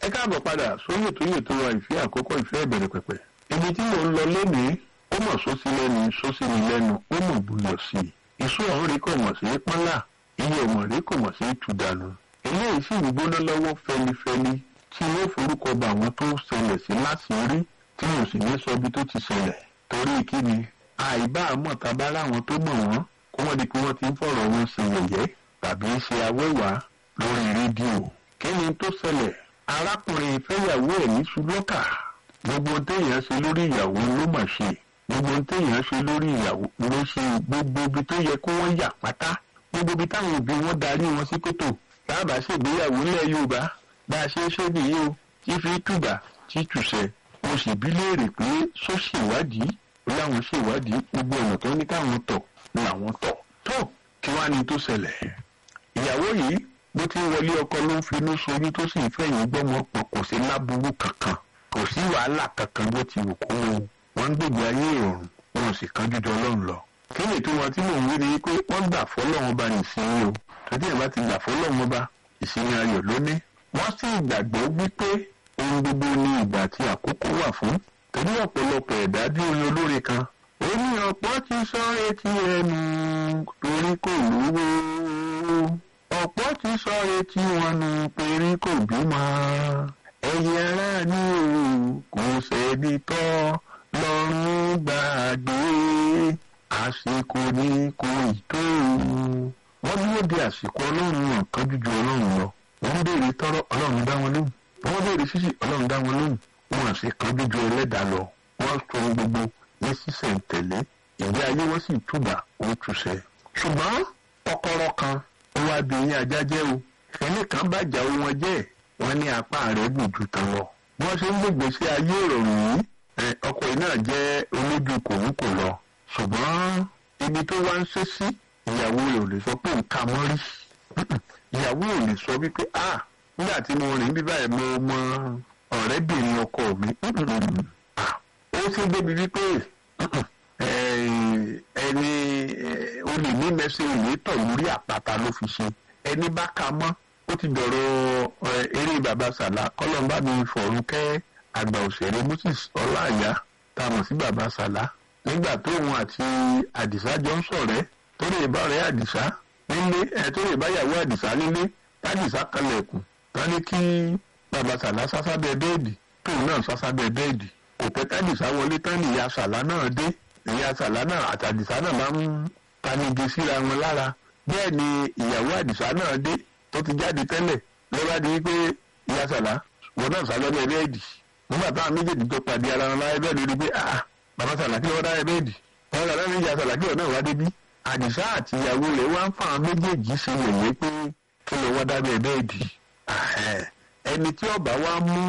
káàbọ̀ padà sórí ètò yìí tó wa ìfẹ́ àkọ́kọ́ ìfẹ́ ìbẹ̀rẹ̀ pẹ̀pẹ̀ ibi tí mò ń lọ lónìí ó mọ̀ sósì lẹ́nu sósì ní lẹ́nu ó mọ̀ buyọ̀ sí i ìṣó ọ̀hún rí kò mọ̀ sí pọ́nlá iye ọ̀mọ̀ rí kò mọ̀ sí tùdànù eléyìí sì ń gbóná lọ́wọ́ fẹlifẹli tí wọ́n forúkọ bá àwọn tó ṣẹlẹ̀ sí láṣìírí tí mo sì ní sọ ibi tó ti ṣẹlẹ̀ torí kíni àìbá àmọ̀ tàbá láwọn tó mọ̀ wọ́n kó wọ́n di pé wọ́n ti ń fọ̀rọ̀ wọn ṣe yẹ̀yẹ́ tàbí ṣe awẹ́wàá lórí rédíò kí ni tó ṣẹlẹ̀ arákùnrin ìfẹ́yàwó ẹ̀ ní ṣùlọ́kà gbogbo téèyàn ṣe lórí ìyàwó ló mà ṣe gbogbo téèyàn ṣe lórí ìyàwó ló ṣe gbogbo ibi tó yẹ kó wọ́n yà pátá gbogbo ibi táwọn òbí wọn darí wọn sí kòtò bàbá ṣègbéyàwó ilẹ̀ yorùbá bá a ṣe ń ṣe nìyí o tí fi tùbà tí tùṣẹ mo sì bí léèrè pé sọ ṣèwádìí láwọn ṣèwádìí gbogbo ọ̀nà tó ní káwọn tọ̀ làwọn tọ̀ tó kí wàá ní tó ṣẹlẹ̀ ìyàwó yìí bó ti ń wọlé ọkọ ló ń finú soyún tó sì ń fẹ̀yìn gbọ́mọ pọ̀ kò sí láburú kankan kò sí wàhálà kankan bó ti wù kó o wọ́n ń gbègbè ayé ìrọ̀rùn wọn ò sì kánjú jọ ọlọ́run lọ. kí ni tí wọn tí mò ń wí ni pé wọ́n gbà fọ́lọ́run ọba nìsinmi o tọ́jú ẹ̀ bá ti gbà fọ́lọ́run ọba ìsinmi ayọ̀ lóní. wọ́n sì gbàgbọ́ wípé ohun gbogbo ní ìgbà tí àkókò wà fún torí ọ̀pọ̀lọpọ̀ ẹ̀dá bí orin olórin kan ó ní ọ̀pọ̀ ti sọ etí ẹnu torí kò lówó ọ̀pọ̀ ti sọ etí wọn nù péré kò bímọ ẹ̀yìn ara ní o kò sẹ́ni tọ́ lọ́rùn gbàgbé àsìkò ní kò tó wọ́n dúró de àsìkò ọlọ́run náà kánjú ju ọlọ́run lọ wọ́n béèrè tọ́rọ́ ọlọ́run dá wọn lóhùn wọ́n béèrè ṣíṣì ọlọ́run dá wọn lóhùn wọn àṣẹ kánjú ju ẹlẹ́dàá lọ wọ́n sọ gbogbo ní sísẹ̀ǹtẹ̀lé ìgbé ayé wọn sì túbà ó túṣẹ ṣùgbọ́n kọ́kọ́rọ́ kan ó wá bí yín ajá jẹ́ o ẹnì kan bàjá wọn jẹ́ wọn ní apá rẹ̀ gùn ju tán lọ. bí wọ́n ṣe ń gbègbè sí ayé ìrọ̀rùn yìí ọkọ̀ yìí náà jẹ́ olójú kòun kò lọ. ṣùgbọ́n ibi tó wá ń ṣe sí ìyàwó rẹ̀ ò lè sọ pé nǹkan mọ́ rí. ìyàwó ò lè sọ wípé a nígbà tí mo rìn bí báyìí mo mọ ọ̀rẹ́bìnrin ọkọ mi. ó ṣe débi wípé ẹni olè ní mẹsẹ̀ òye tọ̀ lórí àpáta ló fi ṣe ẹni bá ka mọ́ ó ti dọ̀rọ̀ eré baba sàlá kọ́lọ́mbà mi fọ̀rùn kẹ́ àgbà òṣèré moses ọláàyá tá a mọ̀ sí baba sàlá nígbà tó òun àti àdìsá jọ ń ṣọ̀rẹ́ tó lè bá ọ̀rẹ́ àdìsá nílé ẹ̀ tó lè bá ìyàwó àdìsá nílé tádìsá kalẹ̀kùn tán ní kí baba sàlá sásábẹ́ bẹ́ẹ̀dì tóun náà sásábẹ́ bẹ́ẹ̀dì kò pẹ́ tádìsá wọlé tán ní ìyá sàlá náà dé ìyá sàlá náà àtàdìsá náà máa ń tanigi síra wọn lára bẹ́ẹ̀ ni ìyàwó àdìsá náà dé tó ti jáde tẹ́lẹ̀ lọ́ba di wípé ìyá sàlá wọn náà sálọ́ ní ẹbẹ́ẹ̀dì nígbà táwọn méjèèjì tó pàdé ara wọn láyé bẹ́ẹ̀ lórí pé ah bàbá sàlá kí wọ́n dá ẹbẹ́ẹ̀dì wọn sàlá ní ìyá sàlá kí wọ́n náà wá débí àdìsá àti ìyàwó rẹ̀ wá ń fa àwọn méjèèjì ṣe wòye pé kí ló wọ́n dábẹ́ ẹbẹ́ẹ̀dì ẹni tí ọba wa mú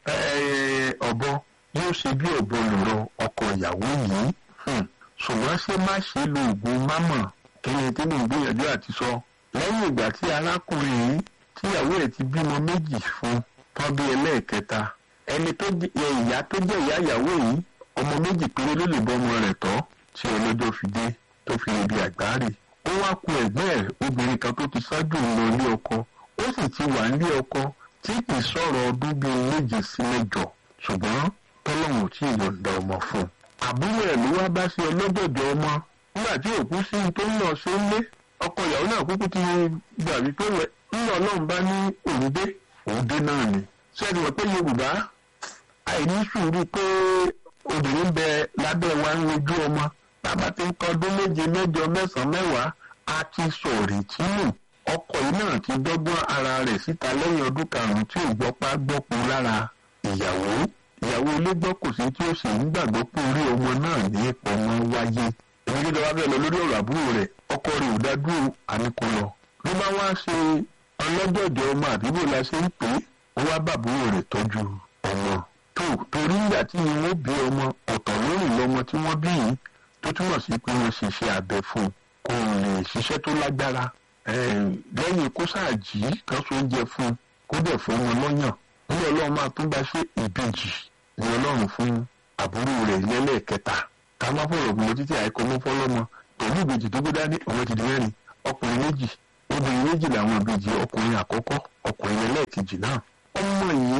ọ̀bọ yóò ṣe bí ọ̀bọ lọ̀rọ̀ ọkọ ìyàwó yìí ṣùgbọ́n ṣé má ṣe lo oògùn mámọ̀ kí ni tí mò ń gbìyànjú àti sọ lẹ́yìn ìgbà tí arákùnrin yìí tíyàwó ẹ̀ ti bímọ méjì fún tán bí ẹlẹ́ẹ̀kẹta ẹni tó jẹ ìyá tó jẹ́ ìyá ìyàwó yìí ọmọ méjì péré ló lè bọ́mọ rẹ̀ tọ́ tí ọlọ́jọ́ fi dé tó fi lè di àgbáre ó wá ku ẹ̀gbẹ́ ẹ̀ obìnrin kan tó ti ṣáájú lọ ilé ọkọ ó sì ti wà nílé ọkọ tí kì í sọ̀rọ̀ ọdún bíi méje sí mẹ́jọ ṣùgbọ́n tọ́lọ́hún tí ìyọ̀ǹda ọmọ fún un àbúrò ẹ̀ ló wá bá sí ọlọ́jọ̀jọ̀ ọmọ nígbà tí òkú sí tó ń lọ sí ilé ọkọ ìyàwó náà kúkú ti gbà wípé ńlọ ọlọ́run bá ní òun dé òun dé náà ni sẹ́ni wọ́n pé yorùbá àìní sùúrù pé obìnrin bẹ lábẹ́ wa ń rojú ọmọ bàbá ti ń tọdún méje mẹ́jọ mẹ́sàn-án mẹ́wàá a ti sọ̀rì tí nù ọkọ yìí náà ti dọ́gbọ́n ara rẹ̀ síta lẹ́yìn ọdún karùn-ún tí ò gbọ́pá gbọ́po lára ìyàwó ìyàwó ilé gbọ́ kò sí tí ó sì ń gbàgbọ́ pé orí ọmọ náà ní ipò ọmọ wáyé èmi gẹ́gẹ́ wá bẹ́ẹ̀ lọ lórí ọ̀rọ̀ àbúrò rẹ̀ ọkọ rẹ̀ ò dádúró àníkó lọ ló bá wá ṣe ọlọ́jọ̀jọ̀ ọmọ àbíbò la ṣe ń pè é ó wá bàbúrò rẹ̀ tọ́jú ọmọ tó torí ìgbà tí wọ́n bí ọmọ ọ̀tọ̀ lórí lọ́mọ tí wọ́n bí yìí tó túmọ̀ sí pé wọ́n ṣiṣẹ́ abẹ fún kò lè ṣiṣẹ́ tó lágbára lẹ́yìn kó ṣáàjì kan so oúnjẹ fún kó dẹ̀ fún wọn lọ́yàn ní ọlọ́run máa tún bá ṣe ìbejì ní ọlọ́run fún àbúrò rẹ̀ lẹ́lẹ́kẹta ká má fọ̀rọ̀ gbọ́n títí àìkọ́ mọ́ fọ́lọ́mọ pẹ̀lú ìbejì tó gbé dání ọmọ ti di mẹ́rin ọkùnrin méjì obìnrin méjì làwọn ìbejì ọkùnrin àkọ́kọ́ ọkùnrin ẹlẹ́ẹ̀kejì náà ọmọ yìí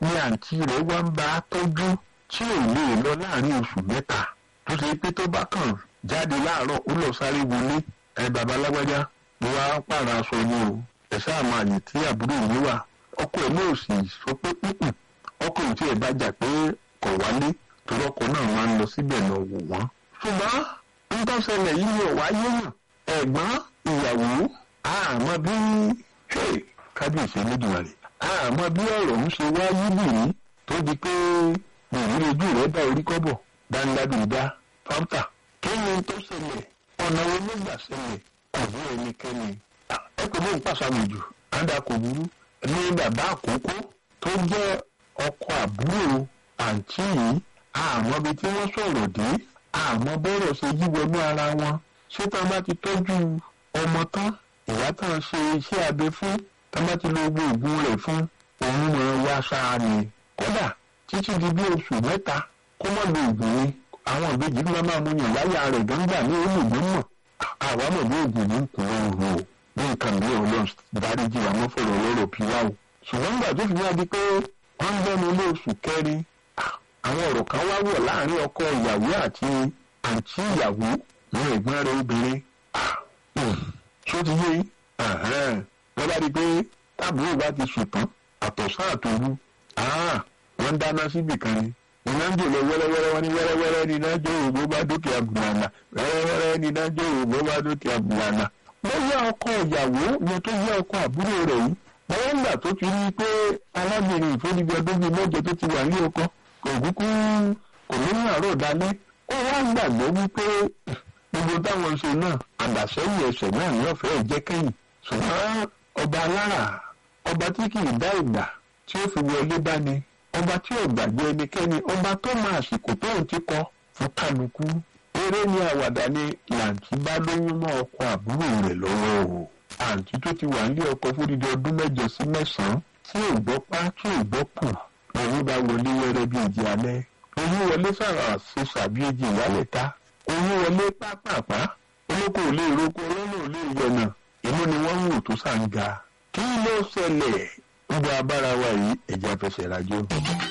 ni àǹtí rẹ̀ wá ń bá a tọ́jú tí ò lè lọ láàrin oṣù mẹ́ta tó ṣe pé tó bá kàn jáde láàárọ̀ ó lọ sáré wọlé ẹ bàbá lágbájá mo wá pààrọ̀ aṣọ ni o ẹ sáà máa yè tí àbúrò mi wà ọkọ ẹ̀ náà sì sọ pé pípùn ọkọ ẹ̀ tí ẹ̀ bá jà pé kò wálé torí ọkọ náà máa ń lọ síbẹ̀ lọ wò wọ́n. ṣùgbọ́n nǹkan ṣẹlẹ̀ yìí ni ọ̀wá yé hàn ẹ̀gbọ́n ìyàwó àmọ́ bí kábíyèsí Elédùmarè àmọ́ bí ọ̀rọ̀ ń ṣe wá yíbìrí tó di pé ìrírí ojú rẹ̀ dá orí kọ́bọ̀ dáńdábìdá fáńtà kí ni tó ṣẹlẹ̀ ọ̀nà wo ló gbà ṣẹlẹ̀ ọ̀bí ẹnikẹ́ni ẹ kò ní pàṣàmì jù ádá kò burú ní bàbá àkókò tó jẹ́ ọkọ àbúrò àǹtí yìí àmọ́ bí tí wọ́n sọ̀rọ̀ dé àmọ́ bọ́rọ̀ ṣe yí wọnú ara wọn ṣé tá a bá ti tọ́jú ọmọ tán ìyá tán ṣe iṣẹ́ abẹ fún tá a bá ti lo gbogbo òògùn rẹ̀ fún òun mọ̀ wá sáà ni kódà títí di bí oṣù mẹ́ta kó má lo òògùn ni àwọn ìbejì ló máa mú yàn láyà rẹ̀ gbangba ní olùgbọ́n mọ̀ àwa mọ̀ ní òògùn ní kùn òru o ní nǹkan mi ò lọ dáríjì àmọ́ fọ̀rọ̀ lọ́rọ̀ bí wá o. ṣùgbọ́n nígbà tó fi wá di pé wọ́n ń bẹ́nu ilé oṣù kẹrin àwọn ọ̀rọ̀ kan wá wọ̀ láàrin ọkọ ìyàwó àti àǹtí ìyàwó ní ẹ̀gbọ́n rẹ̀ obìnrin. ṣó ti yé wọ́n bá di pé táàbùrò bá ti sùn tán àtọ̀sán àtòru wọ́n dáná síbì kan ni iná ń jòlè wẹ́rẹ́wẹ́rẹ́ wọn ní wẹ́rẹ́wẹ́rẹ́ ní iná jó ògbó bá dúkìá bùlànà wẹ́rẹ́wẹ́rẹ́ ní iná jó ògbó bá dúkìá bùlànà. wọ́n yá ọkọ ìyàwó yẹn tó yá ọkọ àbúrò rẹ̀ yìí wọ́n gbà tó ti rí i pé alábìnrin ìfọ́nibí ọdún bíi mẹ́jọ tó ti wà ní ọkọ kò kúkú kò ní ní àárọ̀ dalẹ́ ó wá gbàgbọ́ wípé gbogbo táwọn ṣe náà àdàsẹ́yìn ẹsẹ̀ náà ní ọ̀fẹ́ jẹ́ kẹ́yìn ṣùgbọ́n ọba alára ọba tí kì í dá ìgbà tí ó fi wọlé bá ni ọba tí ò gbàgbé ẹnikẹ́ni ọba tó máa àsìkò tó ń ti kọ fún kálukú eré ní àwàdà ni làǹtí bá lóyún mọ́ ọkọ àbúrò rẹ̀ lọ́wọ́ o àǹtí tó ti wà nílé ọkọ fúdìdí ọdún mẹ́jọ sí mẹ́sàn-án tí ò gbọ́ pa tí ò gbọ́ kù oyún bá wọlé wẹ́rẹ́ bí ìjì alẹ́ oyún wọlé sàrà ṣe sàbí èjì ìyálẹ̀ ta oyún wọlé pápápá olóko ò lè roko ọlọ́nà ò lè yọnà inú ni wọ́n ń wò tó sàǹgà kí ló ṣẹlẹ̀ ń gba abára wa yìí ẹ̀jẹ̀ afẹsẹ̀ rajò.